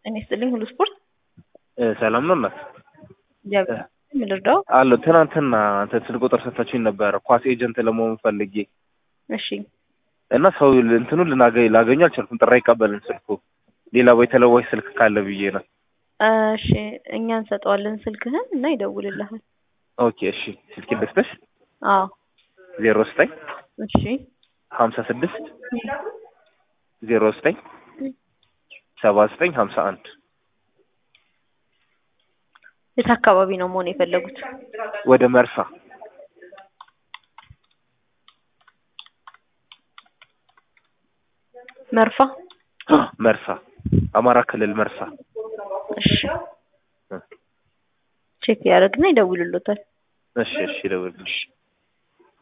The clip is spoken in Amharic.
ጤና ይስጥልኝ ሁሉ ስፖርት ሰላም ነው እናት እግዚአብሔር ምን ልርዳው? አሎ ትናንትና እንትን ስልክ ቁጥር ሰጥታችሁኝ ነበረ ኳስ ኤጀንት ለመሆን ፈልጌ እሺ እና ሰው እንትኑ ልናገኝ ላገኙ አልቻልኩም። ጥሪ አይቀበልም ስልኩ። ሌላ ወይ ተለዋጭ ስልክ ካለ ብዬ ነው። እሺ እኛ እንሰጠዋለን ስልክህን እና ይደውልልሃል። ኦኬ እሺ። ስልክ ልስጥሽ? አዎ ዜሮ ዘጠኝ እሺ ሀምሳ ስድስት ዜሮ ዘጠኝ ሰባ ዘጠኝ ሀምሳ አንድ የት አካባቢ ነው መሆን የፈለጉት? ወደ መርሳ መርፋ መርሳ አማራ ክልል መርሳ። እሺ ቼክ ያደርግና ይደውልሎታል። እሺ እሺ፣ ደውልልሽ